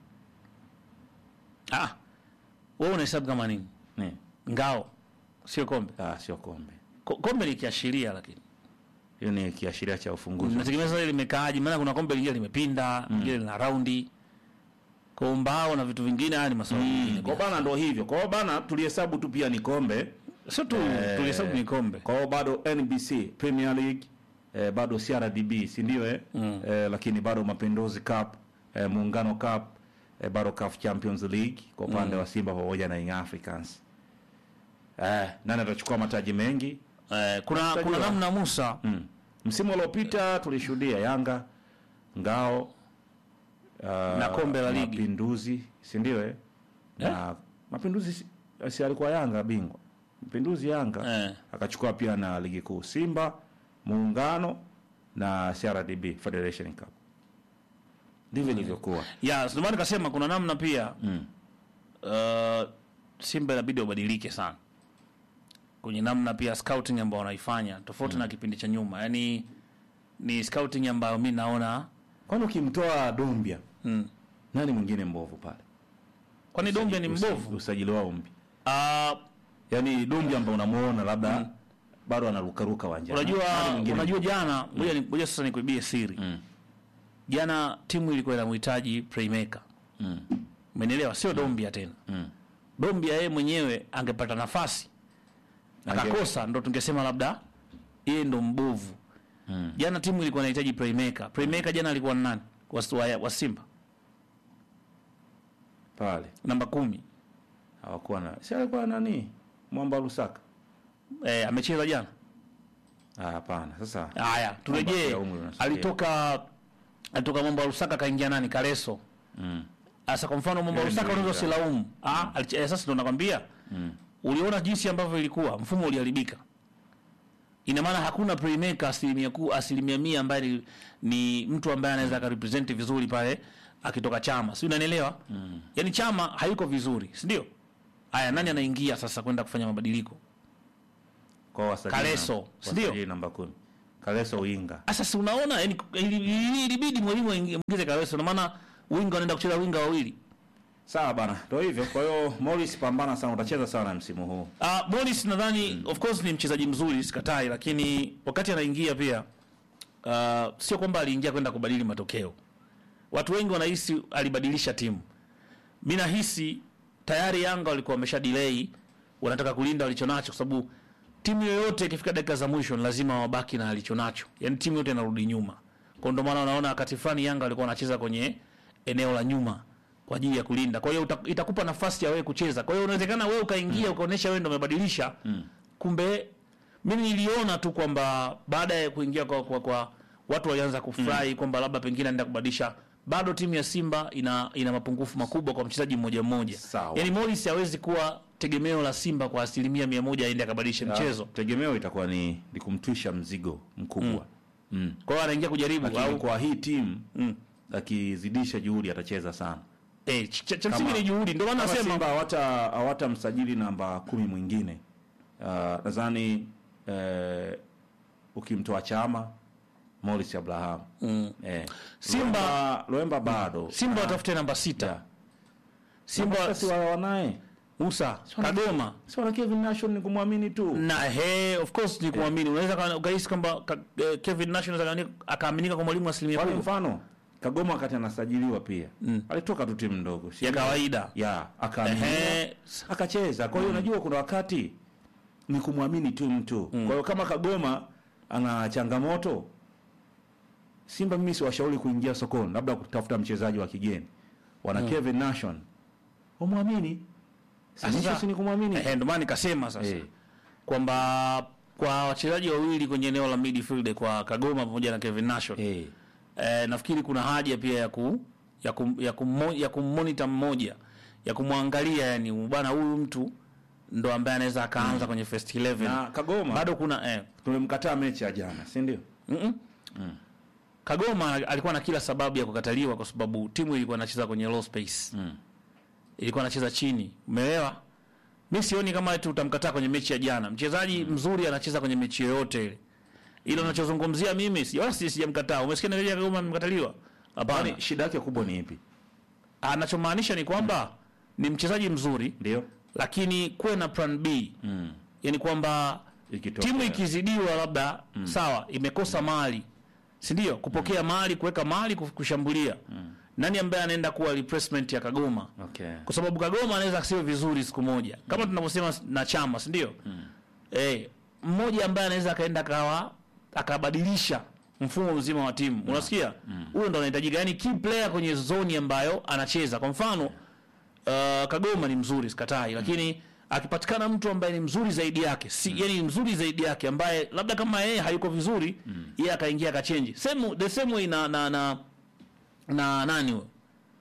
Ah. Wewe unahesabu kama nini? Ni. Ngao. Sio kombe. ah, sio kombe Ko- Kombe ni kiashiria lakini. hiyo ni kiashiria cha ufunguzi Nategemea sasa limekaaje, maana kuna kombe lingine limepinda, lingine lina raundi. Kwa mbao na vitu vingine haya ni masuala mengine. kwa bana ndo hivyo kwa hiyo bana tulihesabu tu pia ni kombe Sio tu tulihesabu ni kombe. kwa hiyo bado NBC Premier League eh, bado CRDB si ndio eh? eh, lakini bado Mapinduzi Cup eh, Muungano Cup eh, bado CAF Champions League kwa upande wa Simba pamoja na Young Africans eh, nani atachukua mataji mengi Eh, kuna Tutajua. kuna namna Musa mm. msimu uliopita tulishuhudia Yanga ngao uh, Na kombe la ligi. Mapinduzi si ndio eh? na Mapinduzi si, si alikuwa Yanga bingwa Mapinduzi Yanga Eh. akachukua pia na ligi kuu Simba Muungano na CRDB Federation Cup ndivyo ilivyokuwa ya ndio maana nikasema kuna namna pia mm. uh, Simba inabidi wabadilike sana kwenye namna pia scouting ambayo wanaifanya tofauti na kipindi cha nyuma. Yani ni scouting ambayo mi naona kwani ukimtoa Dombia mm. nani mwingine mbovu pale kwani Dombia ni Usa- mbovu usajili wao mpya uh, yaani Dombia ambao unamuona labda bado anarukaruka uwanjani unajua Nani mwingine unajua jana ngoja ni- ngoja sasa nikuibie siri Mm. jana timu ilikuwa inamhitaji playmaker Mm. umenielewa sio Dombia tena Mm. Dombia yeye mwenyewe angepata nafasi Ange- akakosa ndo tungesema labda yeye ndo mbovu jana timu ilikuwa inahitaji playmaker playmaker jana alikuwa ni nani wa, wa, wa simba pale namba kumi hawakuwa na si alikuwa nani mwamba Lusaka eh, amecheza jana Ah, hapana sasa haya turejee ya umri unasikia. alitoka alitoka mambo ya Lusaka kaingia nani Kareso mm. Sasa kwa mfano mambo ya Yeye Lusaka ndio unaweza winga. usilaumu. Ah, alich- eh, sasa ndo nakwambia. Uliona jinsi ambavyo ilikuwa, mfumo uliharibika. Ina maana hakuna playmaker asilimia ku asilimia mia ambaye ni, ni mtu ambaye anaweza akarepresent vizuri pale akitoka Chama. Si unanielewa? Mm. Yaani Chama hayuko vizuri, si ndio? Haya, nani anaingia sasa kwenda kufanya mabadiliko? kwa wasajili Kaleso, namba- si ndio? wasajili namba kumi Kaleso winga Sasa si unaona yani ili- ili- ilibidi mwalimu aingize Kareso na maana winga wanaenda kucheza winga wawili. sawa bana ndio hivyo kwa hiyo Morris pambana sana utacheza sana msimu huu Uh, Morris nadhani of course ni mchezaji mzuri sikatai, lakini wakati anaingia pia uh, sio kwamba aliingia kwenda kubadili matokeo. Watu wengi wanahisi alibadilisha timu. Mi nahisi tayari Yanga walikuwa wamesha delay, wanataka kulinda walichonacho, kwa sababu timu yoyote ikifika dakika za mwisho ni lazima wabaki na alichonacho, yaani timu yote inarudi nyuma. Kwa ndio maana unaona wakati fulani Yanga walikuwa wanacheza kwenye eneo la nyuma kwa ajili ya kulinda. Kwa hiyo uta- itakupa nafasi ya wewe kucheza. Kwa hiyo unawezekana wewe ukaingia ukaonesha wewe ndio umebadilisha. Kumbe mimi niliona tu kwamba baada ya kuingia kwa, kwa, kwa watu walianza kufurahi kwamba labda pengine anaenda kubadilisha. Bado timu ya Simba ina ina mapungufu makubwa kwa mchezaji mmoja mmoja. Sawa. Yaani Morris hawezi kuwa tegemeo la Simba kwa asilimia mia moja aende akabadilishe mchezo. tegemeo itakuwa ni, ni kumtwisha mzigo mkubwa mm. Kwa hiyo anaingia kujaribu lakini au kwa hii timu akizidisha juhudi atacheza sana eh, ch- ch- cha Kama- msingi ni juhudi. Ndio maana kama nasema Simba hawata hawata msajili namba kumi mwingine uh, nadhani uh, ukimtoa Chama Morris Abraham mm. eh. Simba- Loemba, Loemba bado Simba watafute namba sita. Yeah. Simba Sasa si wa- wanaye Musa Kagoma si wana Kevin Nation ni kumwamini tu na he of course ni kuamini. Unaweza ka- ukahisi kwamba ka- eh, Kevin Nash anaweza kaani- akaaminika kwa mwalimu asilimia Kwa kubwa mfano Kagoma wakati anasajiliwa pia alitoka tu timu ndogo si ya ndio? kawaida. ya akaaminiwa Ehe. akacheza. Kwa hiyo unajua kuna wakati ni kumwamini tu mtu. Kwa hiyo kama Kagoma ana changamoto, Simba mimi siwashauri kuingia sokoni, labda kutafuta mchezaji wa kigeni. Wana Kevin Nation, wamwamini. Sasa si ni kumwamini Ehe, ndio maana nikasema sasa Eh. kwamba kwa wachezaji wawili kwenye eneo la midfield kwa Kagoma pamoja na Kevin Nash eh. eh, nafikiri kuna haja pia ya ku ya kum, ya kummo, ya kummonitor mmoja ya kumwangalia yani bwana huyu mtu ndo ambaye anaweza akaanza kwenye first 11 Na Kagoma bado kuna eh, tulimkataa mechi ya jana, si ndio? Kagoma alikuwa na kila sababu ya kukataliwa kwa sababu timu ilikuwa inacheza kwenye low space. Ilikuwa inacheza chini. Umeelewa? Mimi sioni kama eti utamkataa kwenye mechi ya jana. Mchezaji mzuri anacheza kwenye mechi yoyote ile. Ile unachozungumzia mimi si wala si sijamkataa. Umesikia ndio Kagoma amekataliwa? Hapana. Kwani shida yake kubwa ni ipi? Anachomaanisha ni kwamba ni mchezaji mzuri Ndio lakini kuwe na plan B. Mm. Yaani kwamba Ikitokea. timu ikizidiwa labda sawa imekosa mali si ndio kupokea mali kuweka mali kuf- kushambulia nani ambaye anaenda kuwa replacement ya Kagoma okay. kwa sababu Kagoma anaweza asiwe vizuri siku moja kama tunavyosema na chama si ndio eh mmoja ambaye anaweza akaenda akawa akabadilisha mfumo mzima wa timu unasikia huyo ndo anahitajika yani key player kwenye zoni ambayo anacheza kwa mfano uh, Kagoma ni mzuri sikatai lakini akipatikana mtu ambaye ni mzuri zaidi yake si yani ni mzuri zaidi yake ambaye labda kama yeye hayuko vizuri yeye akaingia akachange same the same way na na na, na nani huyo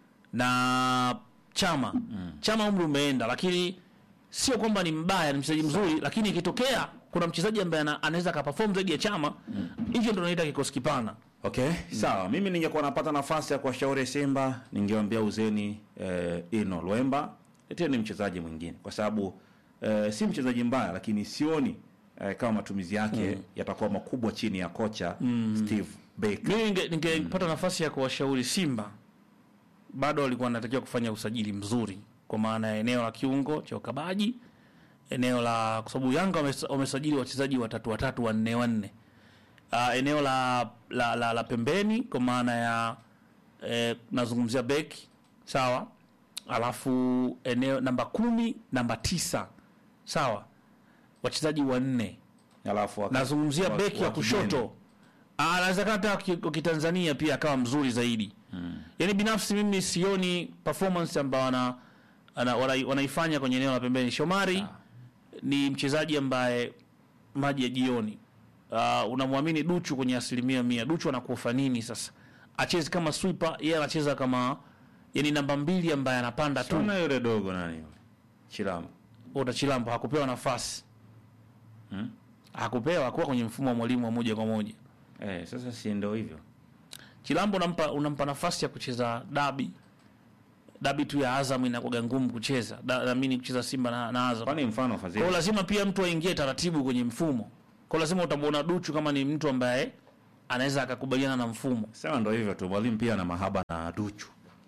na chama chama umri umeenda lakini sio kwamba ni mbaya ni mchezaji mzuri lakini ikitokea kuna mchezaji ambaye ana- anaweza akaperform zaidi ya chama hivyo ndo naita kikosi kipana Okay, sawa. Mimi ningekuwa napata nafasi ya kuwashauri Simba, ningewaambia uzeni eh, Ino Lwemba, leteni mchezaji mwingine kwa sababu eh, si mchezaji mbaya, lakini sioni eh, kama matumizi yake yatakuwa makubwa chini ya kocha Steve Baker. mimi ninge- ningepata nafasi ya kuwashauri Simba, bado walikuwa wanatakiwa kufanya usajili mzuri, kwa maana ya eneo la kiungo cha ukabaji, eneo la kwa sababu Yanga wames- wamesajili wachezaji watatu watatu wanne wanne, uh, eneo la, la, la, la pembeni kwa maana ya eh, nazungumzia beki sawa, alafu eneo namba kumi namba tisa sawa, wachezaji wanne Alafu waka- nazungumzia wa- beki wa ya kushoto kigeni. Ah, anawezekana hata ki- kwa kitanzania pia akawa mzuri zaidi mm. yaani binafsi mimi sioni performance ambayo ana, ana, wana, wanaifanya kwenye eneo la pembeni shomari ni mchezaji ambaye maji ya jioni uh, unamwamini duchu kwenye asilimia mia duchu anakufa nini sasa achezi kama swiper yeye anacheza kama yani namba mbili ambaye anapanda tu Tuna yule dogo nani yule? Chilambo. Oda Chilambo hakupewa nafasi Hmm? hakupewa hakuwa kwenye mfumo wa mwalimu wa moja kwa moja Eh, sasa si ndio hivyo. Chilambo unampa, unampa nafasi ya kucheza dabi dabi tu ya Azam inakuwa ngumu kucheza Da- naamini kucheza Simba na, na Azam. Kwani mfano Kwa Fadhili? hiyo lazima pia mtu aingie taratibu kwenye mfumo. Kwa hiyo lazima utamwona Duchu kama ni mtu ambaye anaweza akakubaliana na mfumo. Sema ndio hivyo tu. Mwalimu pia ana mahaba na Duchu.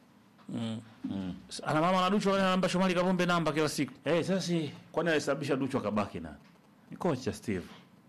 Ana mama na Duchu anampa Shomari Kapombe namba kila siku. Eh, sasa si kwani alisababisha Duchu akabaki na ni kocha Steve.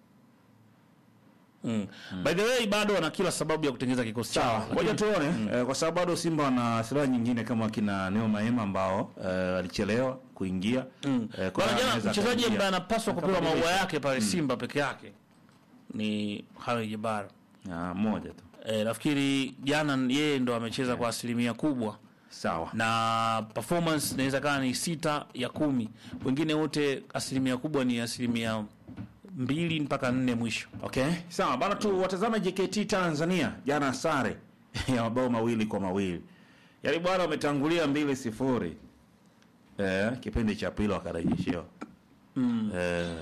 Mm. By the way bado ana kila sababu ya kutengeneza kikosi chao. Ngoja tuone eh, kwa sababu bado Simba wana silaha nyingine kama kina Neo Maema ambao eh, alichelewa kuingia. Eh, kwa Bwana hiyo jana anaweza mchezaji akaingia. ambaye anapaswa kupewa maua Akabadilisha. yake pale Simba peke yake ni Hawi Jabara. Ah, moja tu. E, nafikiri jana yeye ndo amecheza kwa asilimia kubwa Sawa. na performance inaweza kaa ni sita ya kumi wengine wote asilimia kubwa ni asilimia mbili mpaka nne mwisho Okay, sawa bana, tu watazame JKT Tanzania jana sare ya mabao mawili kwa mawili, yaani bwana wametangulia mbili sifuri eh, kipindi cha pili wakarejeshewa mm. eh,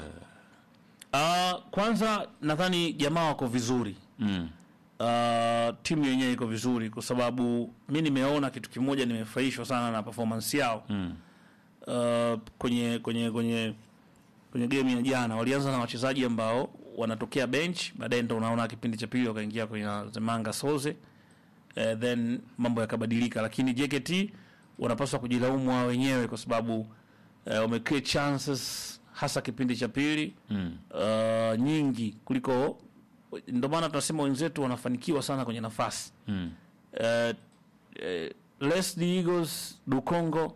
uh, kwanza nadhani jamaa wako vizuri mm. uh, timu yenyewe iko vizuri kwa sababu mi nimeona kitu kimoja nimefurahishwa sana na performance yao Mm. uh, kwenye kwenye kwenye kwenye game ya jana walianza na wachezaji ambao wanatokea bench baadaye ndo unaona kipindi cha pili wakaingia kwenye Zemanga Soze uh, then mambo yakabadilika lakini JKT wanapaswa kujilaumu wao wenyewe kwa sababu uh, wamecreate chances hasa kipindi cha pili Mm. uh, nyingi kuliko ndio maana tunasema wenzetu wanafanikiwa sana kwenye nafasi Mm. uh, uh, Leslie Eagles du Congo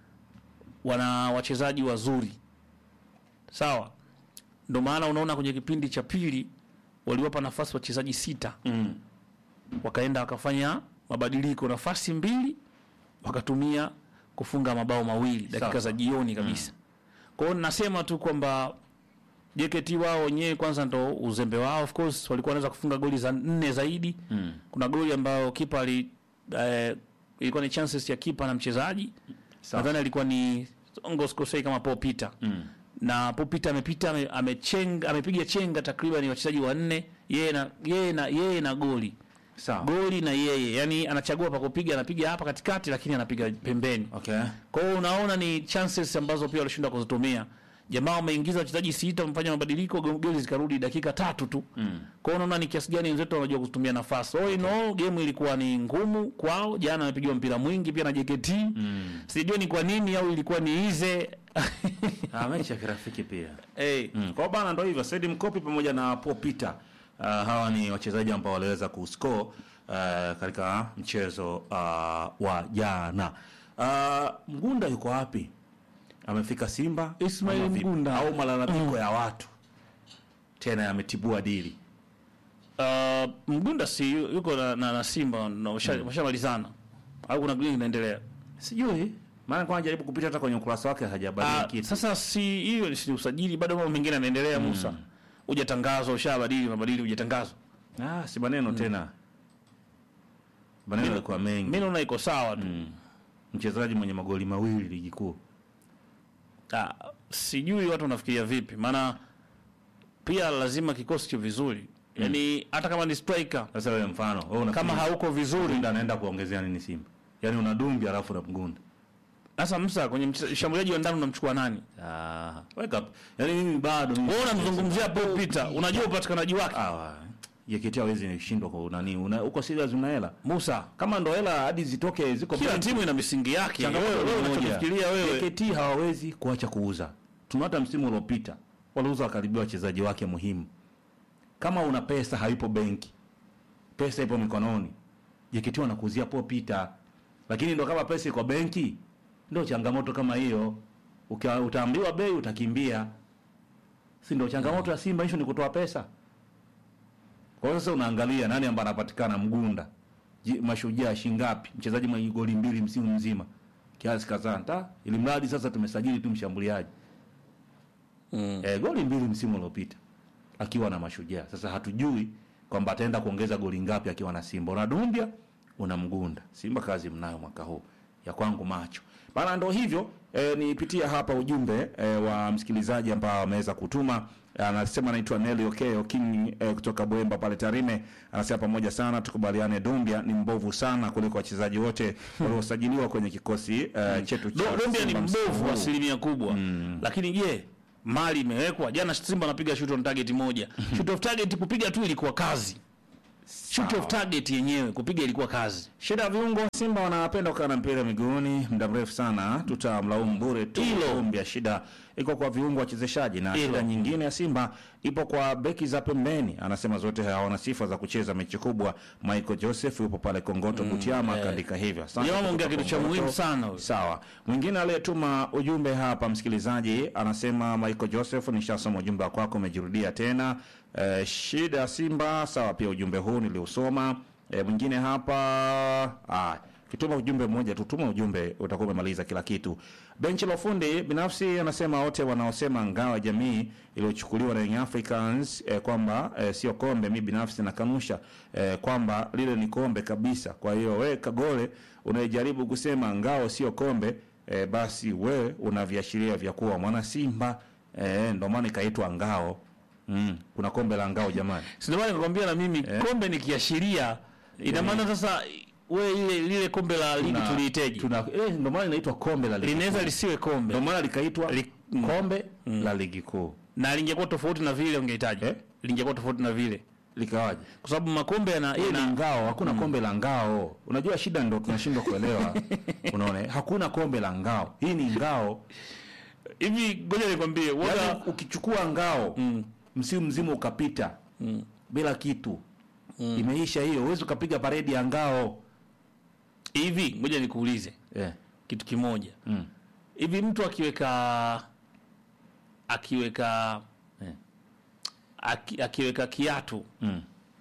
wana wachezaji wazuri sawa ndio maana unaona kwenye kipindi cha pili waliwapa nafasi wachezaji sita Mm. wakaenda wakafanya mabadiliko nafasi mbili wakatumia kufunga mabao mawili dakika Sawa. za jioni kabisa kwa hiyo nasema tu kwamba JKT wao wenyewe kwanza ndo uzembe wao of course walikuwa wanaweza kufunga goli za nne zaidi Mm. kuna goli ambayo kipa ali eh, ilikuwa ni chances ya kipa na mchezaji Sawa. nadhani alikuwa ni ongo sikosei kama Paul Peter Mm. na Paul Peter amepita ame- amechenga amepiga chenga takriban wachezaji wanne yeye na yeye na yeye na goli Sawa. goli na yeye yani anachagua pa kupiga anapiga hapa katikati lakini anapiga pembeni Okay. kwa hiyo unaona ni chances ambazo pia walishindwa kuzitumia jamaa wameingiza wachezaji sita wamefanya mabadiliko go- goli zikarudi dakika tatu tu Mm. kwa hiyo unaona ni kiasi gani wenzetu wanajua kutumia nafasi all in all game ilikuwa ni ngumu kwao jana amepigiwa mpira mwingi pia na JKT Mm. sijui ni kwa nini au ilikuwa ni ize Ah, mechi ya kirafiki pia. hey. Mm. Kwa bana ndo hivyo Said Mkopi pamoja na Paul Peter uh, hawa ni wachezaji ambao waliweza kuscore uh, katika mchezo uh, wa jana. Uh, Mgunda yuko wapi? Amefika Simba Ismail ama vipi? Mgunda. au malalamiko ya watu tena yametibua dili? Uh, Mgunda si yu- yuko na, na, na Simba na washa- washamalizana au kuna goli inaendelea? Sijui maana kwa jaribu kupita hata kwenye ukurasa wake hajabadili Ah, kitu. sasa si hiyo ni si usajili, bado mambo mengine yanaendelea. Musa hujatangazwa, ushabadili, unabadili, hujatangazwa. Ah, si maneno tena, maneno yalikuwa mengi. Mimi naona iko sawa tu. Mchezaji mwenye magoli mawili ligi kuu Ah, sijui watu wanafikiria vipi, maana pia lazima kikosi kiwe vizuri, yaani hata kama ni striker Sasa wewe mfano wewe unafikiri kama hauko vizuri Mgunda anaenda kuongezea nini Simba? Yaani una Dumbi alafu na Mgunda. sasa, Musa kwenye mche- shambuliaji wa ndani unamchukua nani? Ah, wake up. Yaani mimi bado mimi Wewe unamzungumzia Paul Peter, unajua upatikanaji wake ah, JKT hawezi nishindwa kwa nani? Una uko serious una hela? Musa. Kama ndo hela hadi zitoke ziko Kila benchi. timu ina misingi yake. Changamoto Wewe ni wewe moja. unachofikiria wewe JKT hawawezi kuacha kuuza. Tuna hata msimu uliopita waliuza wakaribia wachezaji wake muhimu. Kama una pesa haipo benki, pesa ipo mikononi, JKT wanakuuzia Paul Peter. Lakini ndo kama pesa iko benki, ndo changamoto kama hiyo. Ukia, utaambiwa bei utakimbia, si ndo changamoto ya Simba? Hicho ni kutoa pesa Kwa hiyo sasa unaangalia nani ambaye anapatikana Mgunda, Je, Mashujaa shingapi, mchezaji mwenye goli mbili msimu mzima kiasi kadhaa, ta ili mradi sasa tumesajili tu mshambuliaji Mm. eh, goli mbili msimu uliopita akiwa na Mashujaa. Sasa hatujui kwamba ataenda kuongeza goli ngapi akiwa na Simba. Una Dumbia, una Mgunda. Simba kazi mnayo mwaka huu ya kwangu macho bana. Ndo hivyo eh, nipitia hapa ujumbe eh, wa msikilizaji ambao ameweza kutuma anasema anaitwa Nelly Okeo King eh, kutoka Bwemba pale Tarime. Anasema pamoja sana, tukubaliane, Dumbia ni mbovu sana kuliko wachezaji wote waliosajiliwa kwenye kikosi eh, chetu cha Do- Dombia ni Simba msimu mbovu huu. asilimia kubwa lakini je mali imewekwa jana simba anapiga shoot on target moja shoot of target kupiga tu ilikuwa kazi shoot of target yenyewe kupiga ilikuwa kazi Shida ya viungo Simba wanapenda kukaa na mpira miguuni muda mrefu sana, tutamlaumu bure tu. Hilo. Kumbe shida iko kwa viungo wachezeshaji, na Hilo. shida nyingine ya Simba ipo kwa beki za pembeni. Anasema zote hawana sifa za kucheza mechi kubwa. Michael Joseph yupo pale Kongoto Butiama, eh. akaandika hivyo. Asante Jamaa kutoka ameongea kitu cha Kongoto. muhimu sana huyo. Sawa. Mwingine aliyetuma ujumbe hapa, msikilizaji anasema Michael Joseph, nishasoma ujumbe wako wako, umejirudia tena. Eh, shida ya Simba. Sawa, pia ujumbe huu niliusoma. Eh, mwingine hapa ah, kituma ujumbe mmoja tu, tuma ujumbe utakuwa umemaliza kila kitu. Benchi la ufundi binafsi anasema wote wanaosema ngao ya jamii iliyochukuliwa na Young Africans eh, kwamba eh, sio kombe, mi binafsi nakanusha eh, kwamba lile ni kombe kabisa. Kwa hiyo we Kagole unayejaribu kusema ngao sio kombe eh, basi we una viashiria vya kuwa mwana Simba eh, ndio maana ikaitwa ngao. Mm, kuna kombe la ngao jamani. sindomana nikakwambia na mimi kombe ni kiashiria ina maana sasa we ile lile kombe la ligi Tuna- tuliiteje Tuna eh, ndio maana inaitwa kombe la ligi. linaweza kuu. lisiwe kombe Ndio maana likaitwa Li- mm. kombe la ligi kuu. na lingekuwa tofauti na vile ungehitaji Eh? lingekuwa tofauti na vile Likawaje? kwa sababu makombe yana Hii ni yana- ngao, hakuna kombe la ngao. Unajua shida ndo tunashindwa kuelewa. Unaona? eh? Hakuna kombe la ngao. Hii ni ngao. hivi ngoja nikwambie Yaani waga ukichukua ngao msimu mzima ukapita bila kitu imeisha hiyo, huwezi ukapiga paredi ya ngao hivi ngoja nikuulize eh. kitu kimoja Mm. hivi mtu akiweka akiweka Eh. aki, akiweka kiatu Mm.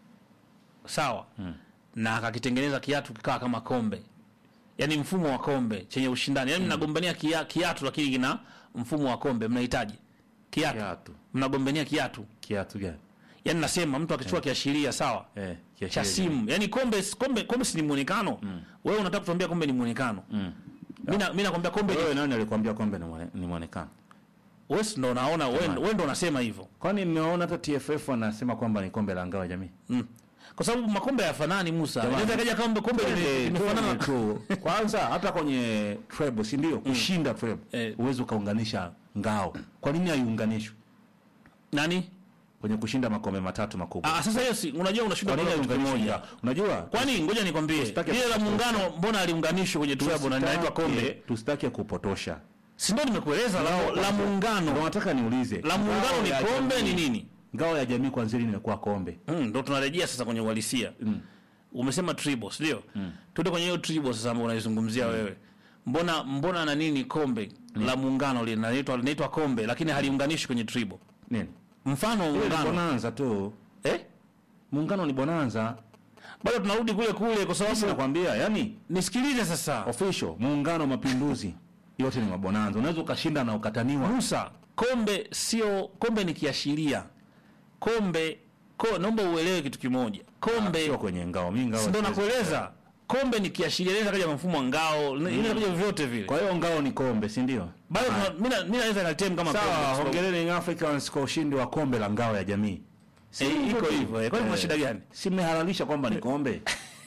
sawa na akakitengeneza kiatu kikawa kama kombe yaani mfumo wa kombe chenye ushindani yaani mnagombania kia, kiatu lakini kina mfumo wa kombe mnahitaji kiatu, Kiatu. mnagombania kiatu Kiatu gani? yaani nasema mtu akichukua kiashiria sawa Eh, cha kiashiria simu yaani kombe kombe kombe si ni muonekano wewe unataka kutuambia kombe ni muonekano Mm. mimi na- mimi nakwambia kombe ni Wewe nani alikwambia kombe ni mwone- ni mwonekano? wewe si ndo unaona wewe wewe ndo unasema hivyo Kwani mmeona hata TFF wanasema kwamba ni kombe la ngao ya jamii? mm. kwa sababu makombe hayafanani Musa Jamani. inaweza kaja kombe kombe lime- Twende, limefanana twende tu. Kwanza hata kwenye treble, si ndio? Kushinda treble. Eh. Uwezi ukaunganisha ngao. Kwa nini haiunganishwi nani kwenye kushinda makombe matatu makubwa? ah sasa hiyo si unajua unashinda Kwa nini kwa kitu haiunganishwi kimoja ngao? Unajua? kwani ngoja nikwambie Tusitake lile la kupotosha. muungano mbona aliunganishwa kwenye treble na linaitwa kombe Tusitake kupotosha. si ndio nimekueleza la, la Ndio muungano nataka niulize. la muungano Ngao ni ya kombe jamii- ni nini Ngao ya jamii kwanza lini imekuwa kombe? Mm, ndo tunarejea sasa kwenye uhalisia umesema tribo ndio tuende kwenye hiyo tribo sasa ambayo unaizungumzia wewe mbona mbona na nini kombe la muungano linaitwa linaitwa kombe lakini haliunganishi kwenye tribo Nini? mfano wa Ile ni muungano bonanza tu. eh Muungano ni bonanza. bado tunarudi kule kule kwa Sasa sababu nakwambia, yani nisikilize sasa official muungano mapinduzi yote ni mabonanza. Unaweza ukashinda na ukataniwa. Musa kombe sio kombe ni kiashiria kombe ko, naomba uelewe kitu kimoja kombe Sio kwenye ngao. Mimi ngao. si ndo siwezi. nakueleza kombe ni kiashiria inaweza kaja mfumo wa ngao inaweza kaja vyovyote vile Kwa hiyo ngao ni kombe, si ndio? bado tuna- mimi na- mimi naweza katem kama kombe, Sawa, kwa sababu- hongereni Young Africans kwa ushindi wa kombe la ngao ya jamii. Eh, iko hivyo eh. kwani kuna Eh, shida gani Si mmehalalisha kwamba ni kombe?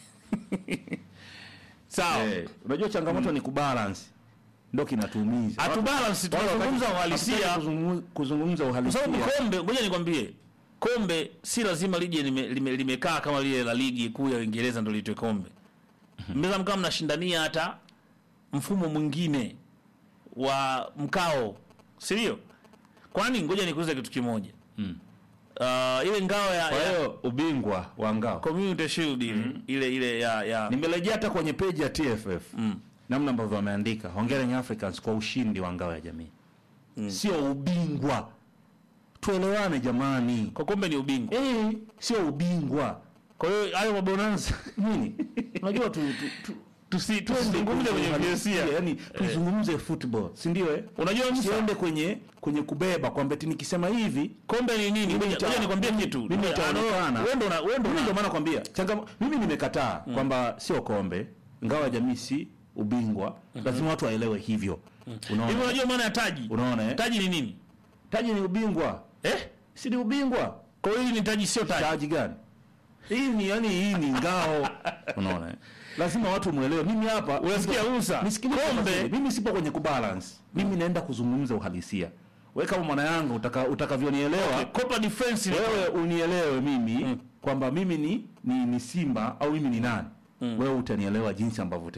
sawa Eh, unajua changamoto ni kubalance. Ndio kinatuumiza. hatu balance tunazungumza uhalisia Hatutaki kuzungu- kuzungumza kwa uhalisia. sababu kombe ngoja nikwambie kombe si lazima lije limekaa lime, limekaa kama lile la ligi kuu ya Uingereza ndio liitwe kombe mnaweza mkawa mnashindania hata mfumo mwingine wa mkao si ndio kwani ngoja nikuulize kitu kimoja uh, ile ngao ya, Kwa ya hiyo ubingwa wa ngao community shield ile ile ile ya, ya nimerejea hata kwenye peji ya TFF namna ambavyo wameandika hongera Young Africans kwa ushindi wa ngao ya jamii sio ubingwa tuelewane jamani. Kwa kombe ni ubingwa. Eh, sio ubingwa. Kwa hiyo hayo mabonanza Nini? Unajua tu, tu, tu tusi tusizungumze kwenye uhalisia. yani tuzungumze football, si ndio eh? Unajua Musa, Siende kwenye kwenye kubeba kwamba eti nikisema hivi kombe ni nini? Mimi Ngoja nita- ngoja nikwambie kitu. mimi Ah, itaonekana. no, Wewe ndo una- wewe ndo Mimi una- ndio maana nakwambia changamo, mimi nimekataa kwamba sio kombe, ingawa jamii si ubingwa, lazima watu waelewe hivyo. Unaona? Hivi unajua maana ya taji? Unaona eh? Taji ni nini? Taji ni ubingwa. Eh? Si ni ubingwa? Kwa hiyo hili ni taji sio taji. Taji gani? Hii ni yani hii ni ngao. Unaona eh? Lazima watu muelewe. Mimi hapa Unasikia Musa? Nisikilize Kombe- kombe. Mimi sipo kwenye kubalance. Mimi naenda kuzungumza uhalisia. Wewe kama mwana yangu utaka, utakavyonielewa Copa Defense ni wewe unielewe mimi kwamba mimi ni, ni ni Simba au mimi ni nani. Wewe utanielewa jinsi ambavyo